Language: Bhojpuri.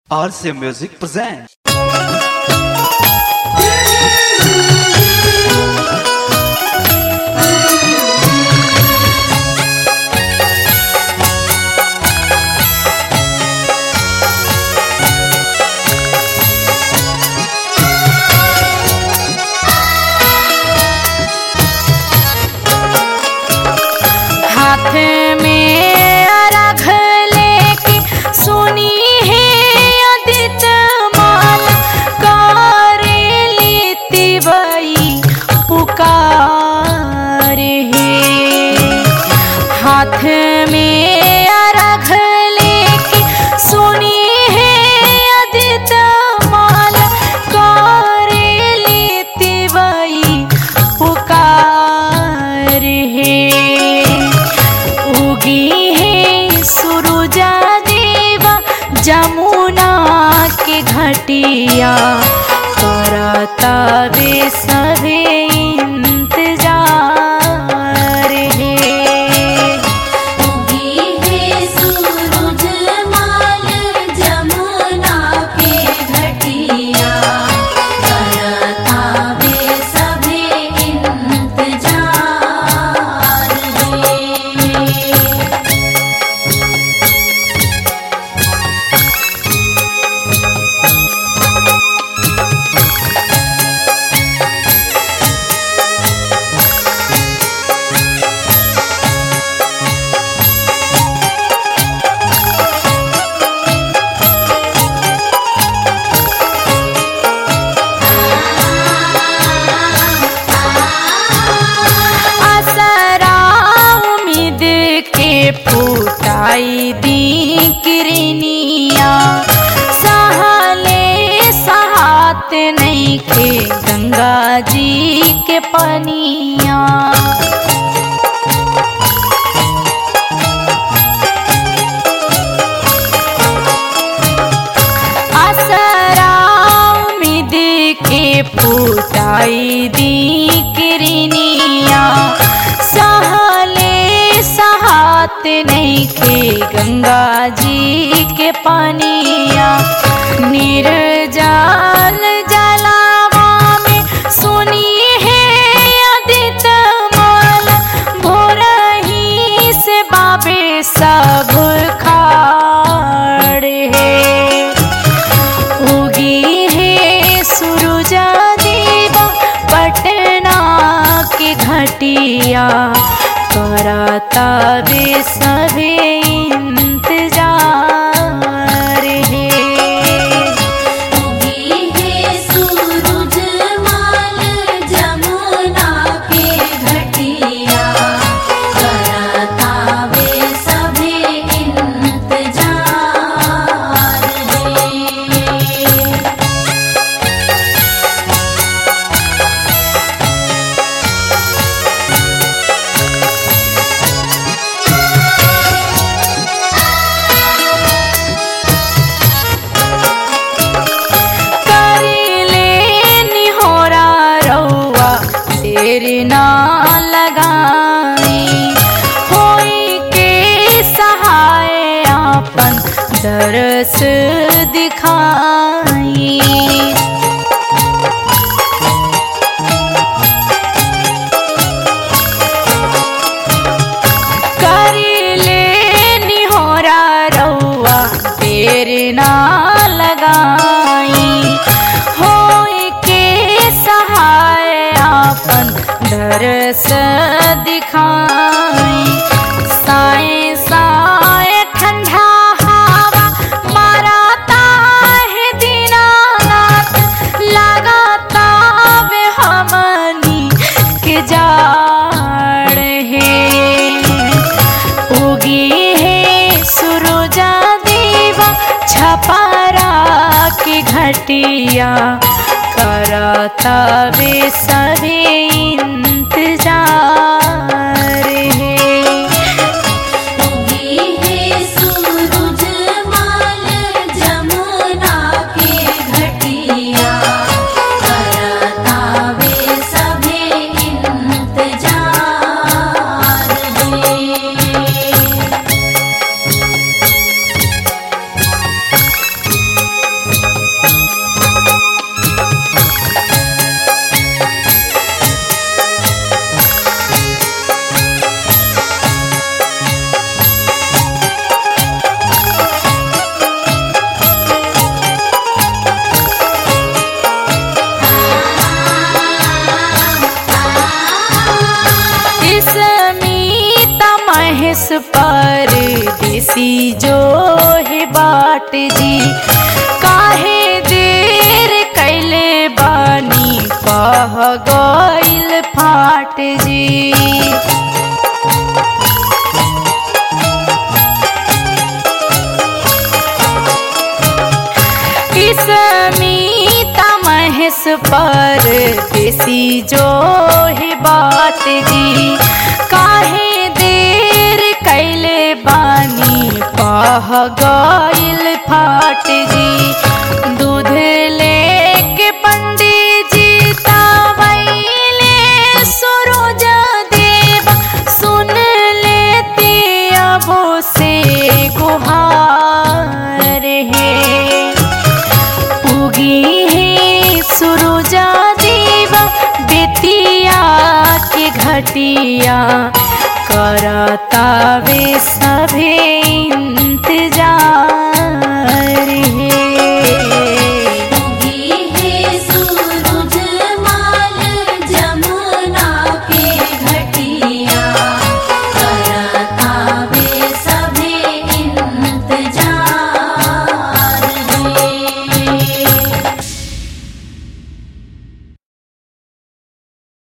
RC Music presents. हाथ में अर्घ लेके सुनी है अदित माल करेली तिवई पुकार है हाथ में अर्घ लेके सुनी है अदित माल करेली तिवई पुकार है उगी है सुरुजा देवा जमुना के घटिया करता वे सभी इंतजार है उगी है सूरज माल जमुना के घटिया करता वे सभे इंतजार है असरा उम्मीद के फूटाई दी किरनिया सहले सहात नहीं के गंगा जी के पनिया असरा उम्मीद के फूटाई दी किरनिया सहले सहात नहीं के गंगा जी के पानिया निर्जल जलावा में सुनी है अदित माल भोरही से बाबे सब खाड़ है उगी है सुरुजा देवा पटना के घटिया कराता वे सभी इंतजार है उगी है सूरज माल जमुना के घटिया करता वे सभे इंतजार है करिले निहोरा रउआ देर ना लगाई होई के सहाय आपन दरस दिखाई करिले निहोरा रउआ देर ना लगाई होई के सहाय आपन दरस दिखाई साए साए ठंडा हवा माराता है दीनानाथ लगाता वे हमनी के जाड़ है उगी है सुरुजा देवा छपारा के घटिया करता वे सभी इंतजार है उगी है सूरज माल जमुना के घटिया करता वे सभे इंतजार है पर देसी जो है बाट जी काहे देर कैले बानी पह गइल फाट जी स्मिता महेश पर देसी जो है बात जी काहे देर कैले बानी पह गइल फाट जी दूध लेके पंडित जी तावैले सुरोज देव सुन लेते अबो से गुहार है उगी है सुरुजा देवा बेतिया के घटिया करतावे सभे इंतजार